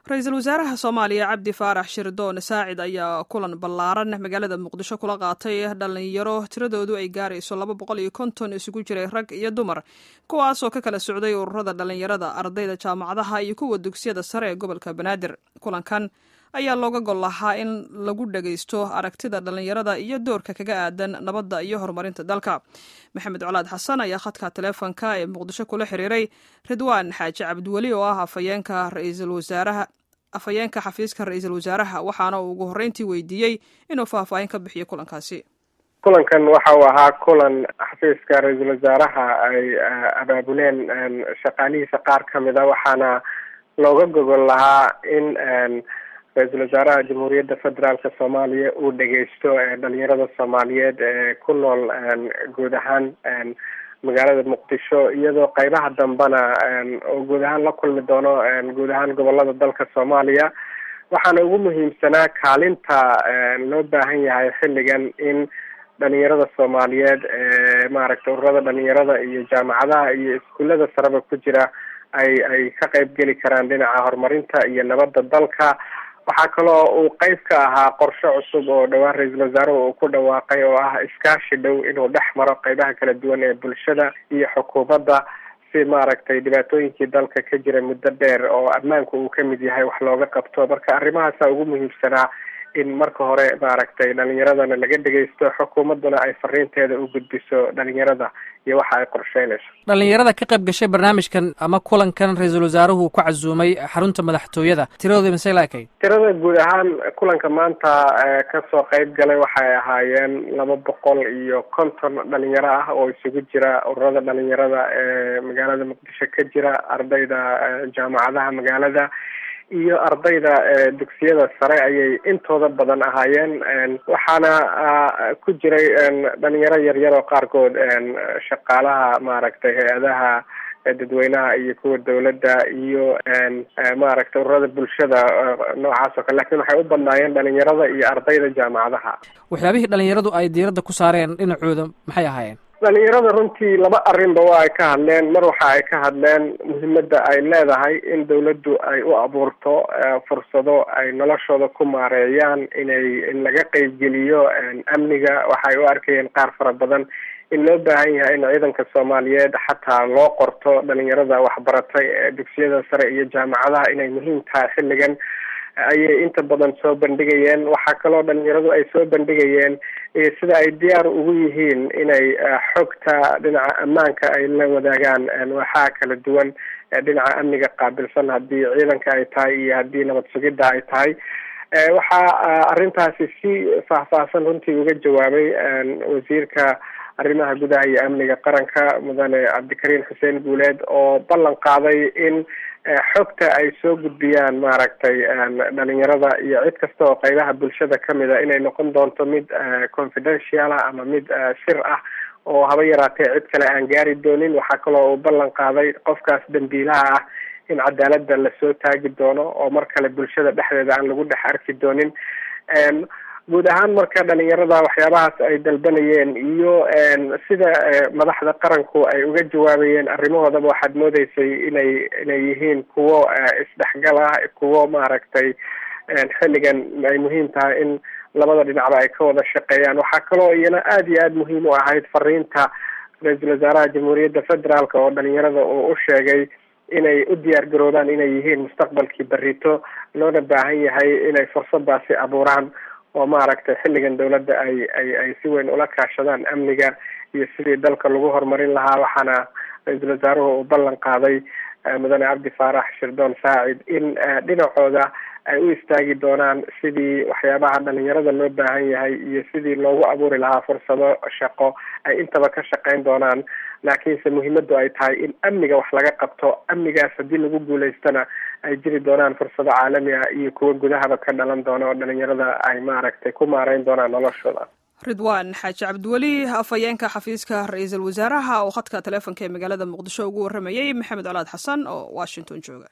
ra-iisul wasaaraha soomaaliya cabdi faarax shirdoon saacid ayaa kulan ballaaran magaalada muqdisho kula qaatay dhalinyaro tiradoodu ay gaarayso laba boqol iyo konton isugu jiray rag iyo dumar kuwaasoo ka kala socday ururada dhalinyarada ardayda jaamacadaha iyo kuwa dugsiyada sare ee gobolka banaadir kulankan ayaa looga gol lahaa in lagu dhagaysto aragtida dhalinyarada iyo doorka kaga aadan nabadda iyo horumarinta dalka maxamed colaad xasan ayaa khadka taleefonka ee muqdisho kula xiriiray ridwaan xaaji cabdiweli oo ah afayeenka ra-iisul wasaaraha afhayeenka xafiiska ra-iisul wasaaraha waxaana uu ugu horreyntii weydiiyey inuu faahfaahin ka bixiyo kulankaasi kulankan waxa uu ahaa kulan xafiiska ra-iisul wasaaraha ay abaabuleen shaqaalihiisa qaar ka mid a waxaana looga gogol lahaa in ra-iisul wasaaraha jamhuuriyadda federaalka soomaaliya uu dhegeysto dhalinyarada soomaaliyeed ee ku nool guud ahaan magaalada muqdisho iyadoo qeybaha dambena oo guud ahaan la kulmi doono guud ahaan gobolada dalka soomaaliya waxaana ugu muhiimsanaa kaalinta loo baahan yahay xilligan in dhalinyarada soomaaliyeed ee maaragtay ururada dhalinyarada iyo jaamacadaha iyo iskuullada sareba ku jira ay ay ka qeyb geli karaan dhinaca horumarinta iyo nabadda dalka waxaa kaloo uu qeyb ka ahaa qorshe cusub oo dhowaan ra-iisul wasaaruhu uu ku dhawaaqay oo ah iskaashi dhow inuu dhex maro qeybaha kala duwan ee bulshada iyo xukuumadda si maaragtay dhibaatooyinkii dalka ka jira muddo dheer oo ammaanku uu kamid yahay wax looga qabto marka arrimahaasa ugu muhiimsanaa in marka hore maaragtay dhalinyaradana laga dhegeysto xukuumadduna ay fariinteeda u gudbiso dhalinyarada iyo waxa ay qorsheynayso dhalinyarada ka qayb gashay barnaamijkan ama kulankan ra-iisul wasaaruhu ku casuumay xarunta madaxtooyada tiradooda mise laakay tirada guud ahaan kulanka maanta kasoo qeyb galay waxay ahaayeen laba boqol iyo konton dhalinyaro ah oo isugu jira ururada dhalinyarada ee magaalada muqdisho ka jira ardayda jaamacadaha magaalada iyo ardayda dugsiyada sare ayay intooda badan ahaayeen waxaana ku jiray dhalinyaro yaryar oo qaarkood shaqaalaha maaragtay hay-adaha dadweynaha iyo kuwa dawladda iyo maaragtay ururada bulshada noocaas oo kale lakin waxay u badnaayeen dhalinyarada iyo ardayda jaamacadaha waxyaabihii dhalinyaradu ay diiradda ku saareen dhinacooda maxay ahaayeen dhalinyarada runtii laba arrinba waa ay ka hadleen mar waxa ay ka hadleen muhiimadda ay leedahay in dawladdu ay u abuurto fursado ay noloshooda ku maareeyaan inay in laga qeybgeliyo amniga waxay u arkayeen qaar fara badan in loo baahan yahay in ciidanka soomaaliyeed xataa loo qorto dhalinyarada waxbaratay ee dugsiyada sare iyo jaamacadaha inay muhiim tahay xilligan ayay inta badan soo bandhigayeen waxaa kaloo dhalinyaradu ay soo bandhigayeen sida ay diyaar ugu yihiin inay xogta dhinaca ammaanka ay la wadaagaan waxaa kala duwan dhinaca amniga qaabilsan haddii ciidanka ay tahay iyo haddii nabad sugidda ay tahay waxaa arrintaasi si faahfaahsan runtii uga jawaabay wasiirka arrimaha gudaha iyo amniga qaranka mudane cabdikariim xuseen guuleed oo ballan qaaday in xogta ay soo gudbiyaan maaragtay dhalinyarada iyo cid kasta oo qeybaha bulshada kamid a inay noqon doonto mid confidential ah ama mid sir ah oo haba yaraatee cid kale aan gaari doonin waxaa kaloo uu ballan qaaday qofkaas dambiilaha ah in cadaaladda lasoo taagi doono oo mar kale bulshada dhexdeeda aan lagu dhex arki doonin guud ahaan marka dhalinyarada waxyaabahaas ay dalbanayeen iyo sida madaxda qaranku ay uga jawaabayeen arrimahoodaba waxaad moodeysay inay inay yihiin kuwo isdhexgal ah kuwo maaragtay xilligan ay muhiim tahay in labada dhinacba ay ka wada shaqeeyaan waxaa kaloo iyana aada iyo aada muhiim u ahayd fariinta ra-iisul wasaaraha jamhuuriyadda federaalk oo dhalinyarada uu u sheegay inay u diyaar garoobaan inay yihiin mustaqbalkii berito loona baahan yahay inay fursadaasi abuuraan oo maaragtay xilligan dawladda ay ay ay si weyn ula kaashadaan amniga iyo sidii dalka lagu horumarin lahaa waxaana ra-iisul wasaaruhu uu ballan qaaday mudane cabdi faarax shirdoon saacid in dhinacooda ay u istaagi doonaan sidii waxyaabaha dhalinyarada loo baahan yahay iyo sidii loogu abuuri lahaa fursado shaqo ay intaba ka shaqeyn doonaan laakiinse muhiimadu ay tahay in amniga wax laga qabto amnigaas haddii lagu guulaystana ay jiri doonaan fursado caalami ah iyo kuwo gudahaba ka dhalan doona oo dhalinyarada ay maaragtay ku maareyn doonaan noloshooda ridwaan xaaji cabdiweli afhayeenka xafiiska ra-iisul wasaaraha oo khadka taleefonka ee magaalada muqdisho ugu warramayey maxamed colaad xasan oo washington jooga